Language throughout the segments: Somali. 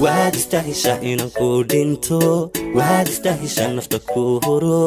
waad istahishaa inaan ku dhinto waad istahishaa nafta ku huro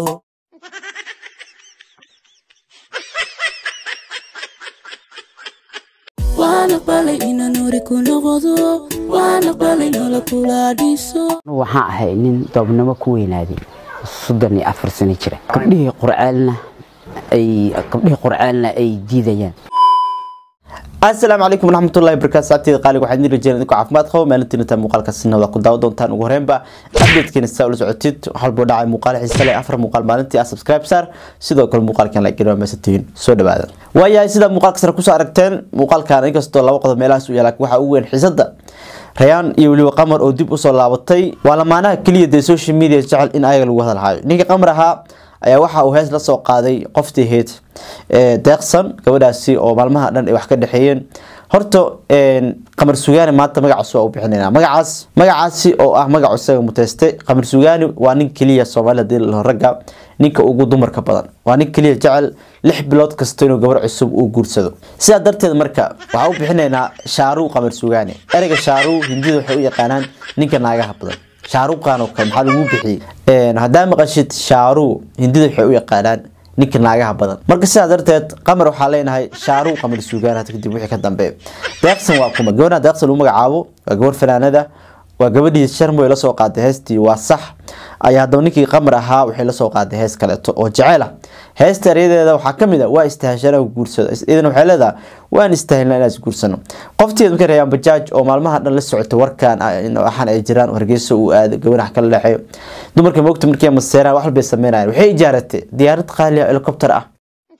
waan aqbalay inaan hore ku noqdo waan aqbalay nolol kula dhiso waxaan ahay nin doobnimo ku weynaaday soddon iyo afar sano jira gabdhihii qurcaalna ay gabdhihii qurcaalna ay diidayaan asalaamu calaykum waraxmatullahi wabarakaatu saabteeda qaaliga waxaan idin rajeynaa idinku caafimaad qabo maalintiina taa muuqaalka sinada ku daawa doontaan ugu horreynba updatekeena sidaa ula socotid waxalbuu dhacay muuqaal xiise leh afar muuqaal maalintii ah subscribe saar sidoo kale muuqaalkan la gelin waa meesatihiin soo dhawaada waayahay sidaa muuqaalka sare kusoo aragteen muuqaalkan inkastoo laba qodob meelahaas u yaala waxaa ugu weyn xiisada rayaan iyo weliba qamar oo dib usoo laabatay waa lamaanaha keliya dee social media jecel in ayaga lagu hadalhayo ninka qamar ahaa ayaa waxa uu hees la soo qaaday qoftii ahayd deeqsan gabadhaasi oo maalmaha dhan ay wax ka dhexeeyeen horta qamar sugaani maanta magacaas waa u bixinayna magacaas magacaasi oo ah magacu isaga muteystay qamar sugaani waa nin keliya soomaalida dii ragga ninka ugu dumarka badan waa nin keliya jecel lix bilood kasta inuu gabar cusub uu guursado sidaa darteed marka waxaa u bixinaynaa shaaruu qamar sugaani ereyga shaaruu hindida waxay u yaqaanaan ninka naagaha badan shaaruqan oo kale maxaa lagu bixiyey haddaa maqashid shaaruu hindida waxay u yaqaanaan ninka naagaha badan marka sidaa darteed qamar waxaa leenahay shaaruu qamar suugaan hada kadib wixii ka dambeeya deeqsan waa kuma gabadha deeqsan lagu magacaabo waa gabar fanaanada waa gabadhii sharmoy lasoo qaaday heestii waa sax ayaa haddaba ninkii qamar ahaa waxay lasoo qaaday hees kaleeto oo jecel ah heesta eryadeeda waxaa kamid a waa istahashana guursado idana waxay leedahay waan istaahilna inaan isguursano qofteed markay rayaan bajaaj oo maalmaha dhan la socotay warkan waxaan ay jiraan hargeysa uu aado gabanax kala dhexeeyo dumarka moogta markii maseeraan wax walbay sameynayaan waxay ijaaratay diyaarad qaali ah helicopter ah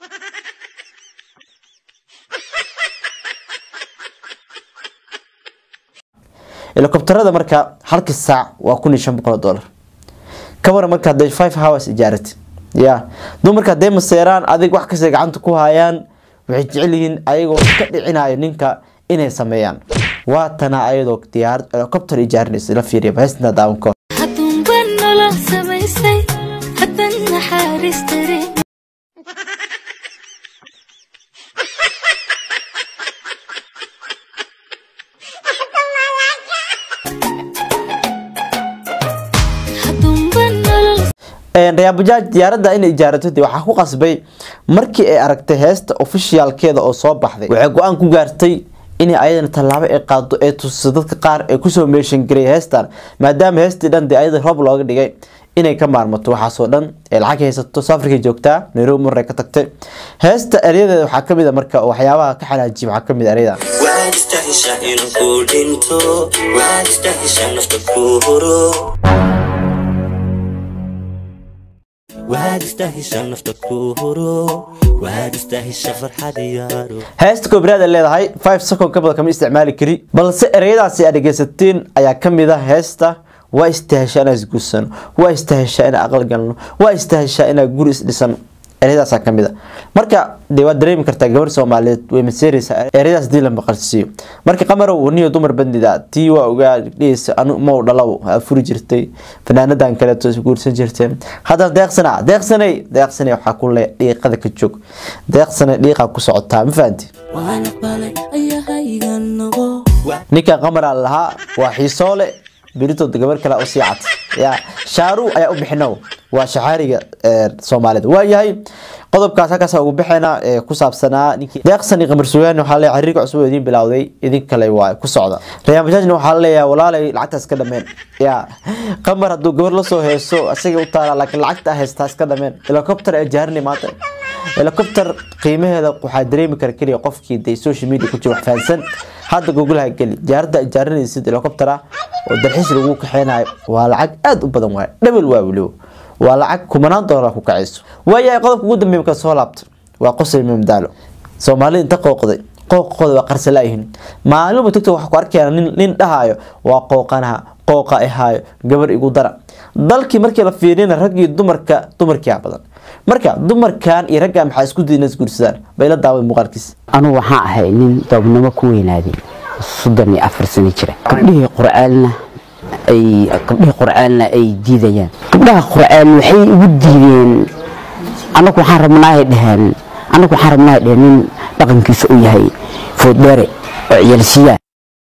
helicopterada marka halkii saac waa kun iyo shan boqol oo dollar kabara marka hadday five hours ijaarati ya dumarka hadday maseeraan adig wax kasta gacanta ku hayaan waxay jecel yihiin ayagoo ka dhicinayo ninka inay sameeyaan waa tana ayadoo diyaarad helicopter ijaarinaysa la fiiriya heestina daawanko hadduunba nolol samaysay haddan naxariis darin hadduunba nolol rayaan bajaaj diyaaradda inay ijaarato dee waxaa ku qasbay markii ay aragtay heesta ofishiyaalkeeda oo soo baxday waxay go-aan ku gaartay inay ayadana tallaabo ay qaado ee tusiso dadka qaar ee kusoo meeshan garay heestan maadaama heestii dhan dee ayada roob looga dhigay inay ka maarmato waxaasoo dhan ee lacag haysato safarkay joogtaa nairobi marray ka tagtay heesta eryadeeda waxaa kamid a marka waxyaabaha ka xanaajiya waxaa kamid a eryada waad istahishaa inaan ku dhinto waad istahishaa nafta ku huro waad istahishaa nafta ku huro waad istahishaa farxad iyaaro heesta koobraad ay leedahay five second ka badan kama isticmaali kari balse ereyadaasi aad dhegeysateen ayaa kamid ah heesta waa istaheshaa inaan isguursano waa istaheshaa inaan aqal galno waa istaheshaa inaan guri isdhisano ereyadaasaa kamid a marka dee waad dareemi kartaa gabar soomaaliyeed way maseereysaa ereyadaas hadii la maqalsiiyo marka qamarow niyo dumar bandida tii waa ogaa dhihaysa anu mau dhalaw aa furi jirtay fanaanadan kaleeto guursan jirteen haddana deeqsana deeqsanay deeqsanay waxaa ku le dhiiqada ka joog deeqsanay dhiiqaa ku socotaa ma fahanti waan aqbalay ayahayga noqo ninka qamara lahaa waa xiisoole beritood gabar kale u sii cad ya shaaru ayaa u bixinow waa shaxaariga soomaalida waayahay qodobkaas halkaas ugu bixina ee ku saabsanaa ninkii deeqsan iyo qamar sugaani waxaa leeyahay xiriirka cusub oo idiin bilowday idin kale waa ku socda rayaan bajaajna waxaa leeyahay walaalay lacagtaas ka dhameen ya qamar hadduu gabar lasoo heeso isaga u taala laakiin lacagta heystaa iska dhameen helicopter ee jaarinay maanta helicopter qiimaheeda waxaa dareemi kara keliya qofkii de social media ku jira wax fahansan hadda googlaha geli diyaaradda jaarinaysid helicopter ah oo dalxiis lagu kaxeynayo waa lacag aada u badan waay dhabel waa weliba waa lacag kumanaan doolar ku kacayso waayahay qodobka ugu dambeeya marka soo laabta waa qosol mamdaalo soomaalida inta qooqday qooqooda waa qarsalaayihiin maalinba tagto waxaa ku arkayaan nin nin dhahayo waa qooqanaha qooqa ahaayo gabar igu dara dalkii markii la fiiriyana raggii dumarka dumarkiia badan marka dumarkan iyo raggan maxaa isku dayna isguursadaan bayla daawada muuqaalkiisa anigu waxaan ahay nin doobnimo ku weynaaday soddon iyo afar sano jira gabdhihii qurcaalna ay gabdhihii qurcaalna ay diidayaan gabdhaha qurcaal waxay igu diideen anagu waxaan rabnaahay dheheen anagu waxaan rabnaahay dheheen nin dhaqankiisa u yahay fooddheere oo ciyaalsiyaa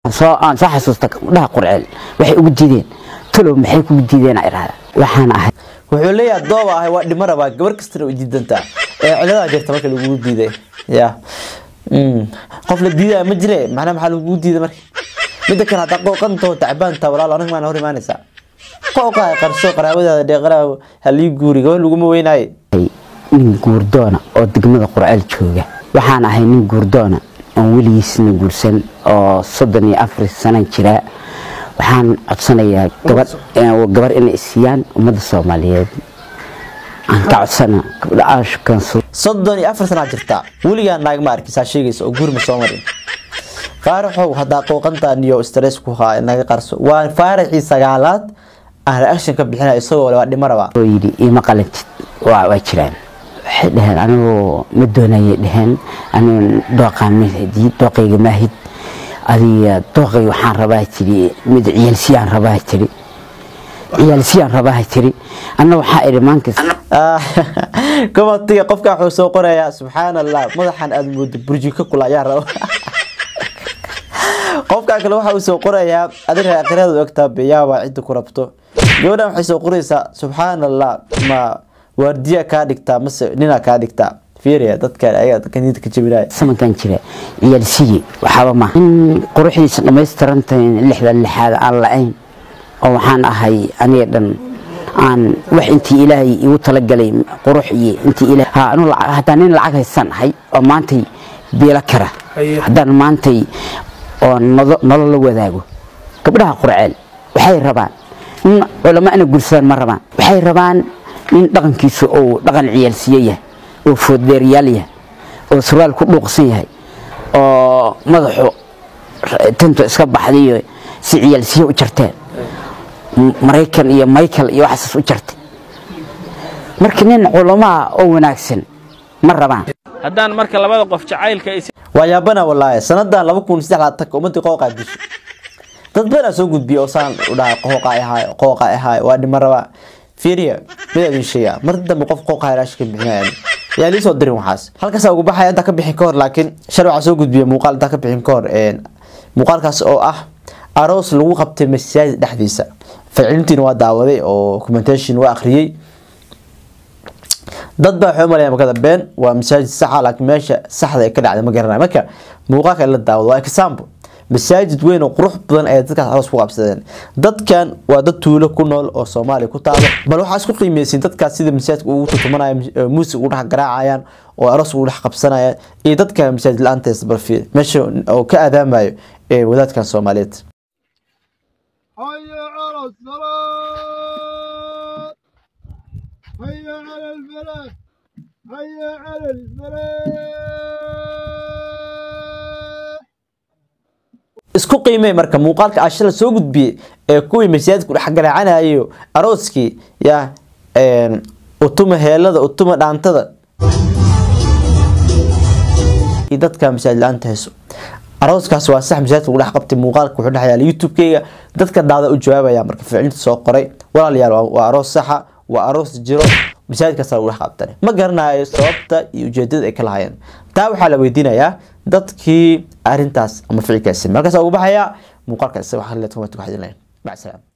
soo aan soo xasuusta gabdhaha qurceel waxay ugu diideen talow maxay kugu diideen aa idhahda waxaan ahay wuxuu leeyahay dooba ahay waa dhimo rabaa gabar kastana way diidantaa ee ciladaa jirta marka lagugu diiday ya Mm. qof la diidaya ma jire macnaha maxaa lagugu diiday marka midda kale haddaa qooqantao tacbaanta walaal aniga maana hor imaanaysaa qooqa qarso qaraabadaada dhee qaraab halii guuri gabar laguma weynaaye nin guurdoona oo degmada qurceel jooga waxaan ahay nin guurdoona oon weligiisna guursan oo soddon iyo afar sanan jira waxaan codsanayaa gabar gabar inay siiyaan ummadda soomaaliyeed aan ka codsana gabdha aashkansu soddon iyo afar sanaa jirtaa weligaa naag ma arkisaa sheegaysa oo guuri ma soo marin faaraxow haddaa qooqantaan iyo stress ku haa naga qarso waa faaraxii sagaalaad aan reaction ka bixinaya isagoo le waa dhimo rabaa oo yidhi iima qalantid waa waa jiraan waxay dhaheen anigoo ma doonayay dhaheen anigu dooqaa mahdi dooqayga maahid adiga dooqay waxaan rabaa tiri mid ciyaalsiyaan rabaa tiri ciyaalsiyaan rabaa tiri anna waxaa idhi maankas komatiga qofka wuxuu soo qorayaa subxaan allah madaxan aada moodo burjiko kula ayaa raba qofka kale waxa uu soo qorayaa adiga aqriyada ogtaa beyaaba cidda ku rabto gabadhan waxay soo qoraysaa subxaan allah ma waardiya kaa dhigtaa mase nina kaa dhigtaa fiiriya dadkan ayaga dadka niyada ka jabinaya samankan jira ciyaalsiyi waxaaba maaha in quruxdiisa dhammaystirantahay lixdan lixaad aan la-ayn oo waxaan ahay aniga dhan aan wax intii ilaahay igu talagalay qurux iyo intii ilaahay ha anu lacag haddaan nin lacag haysan ahay oo maantay biilo kara haddaan maantay oo nodo- nolol la wadaago gabdhaha qurceel waxay rabaan nin culamo ana guursadaan ma rabaan waxay rabaan nin dhaqankiisu uu dhaqan ciyaalsiye yahay oo fooddeeryaal yahay oo surwaal ku dhuuqsan yahay oo madaxu tintu iska baxdayo si ciyaalsiye u jarteen M- maraykan iyo michael iyo waxaas u jartay marka nin culamaa oo wanaagsan ma rabaan haddaan marka labada qof jacaylka is waa yaabana walaahi sanadan laba kun saddex laatanka ummadii qooqaa disho dad badanaa soo gudbiya oo saan u dhahay qooqa ahaay qooqa ahaay waa dhima rabaa fiiriya mid idin sheegaa mar dambe qof qooqa raashin ka bixinaya yaa lii soo dirin waxaas halkaasaa ugu baxaya intaa ka bixin ka hor laakiin shal waxaa soo gudbiya muuqaal intaa ka bixin ka hor een, muuqaalkaas oo ah aroos lagu qabtay masaajid dhexdiisa ficlintiina waa daawaday oo commentation waa akhriyey dad baa waxay u maleeyaan makada been waa masaajid saxa laakiin meesha saxda ay ka dhacday ma garanayo marka muuqaalka la daawado waa example masaajid weyn oo qurux badan ayay dadkaas aroos ku qabsadeen dadkan waa dad tuulo ku nool oo soomaaliya ku taalo bal waxaa isku qiimeysin dadkaas sida masaajidka ugu tutumanaya muusig ugu dhex garaacayaan oo aroos ugu dhex qabsanayaan iyo dadka masaajid la-aantees barfiir meesha oo ka aadaamayo ee wadaadkan soomaaliyeed حي على الصلاة حي على الفلاح حي على الفلاح isku qiimee marka muuqaalka ashada soo gudbiyey ee kuwii masaajidku dhex garaacanayo arooskii ya een, utuma heelada utuma dhaantada iyo dadka masaajid la-aanta hayso arooskaas waa sax masaajidka lagu dhex qabtay muuqaalka wuxuu dhex yaala youtube-kayga dadka daada u jawaabaya marka ficlinta soo qoray walaalayaal waa- waa aroos saxa waa aroos jiro masaajidkaas lagu dhex qabtay ma garanayo sababta iyo ujeedada ay ka lahaayeen taa waxaa la weydiinayaa dadkii arintaas ama ficilkaasi markaas ugu baxaya muuqaalka isaga wax leed comment ku xidhin lahayn mac salaam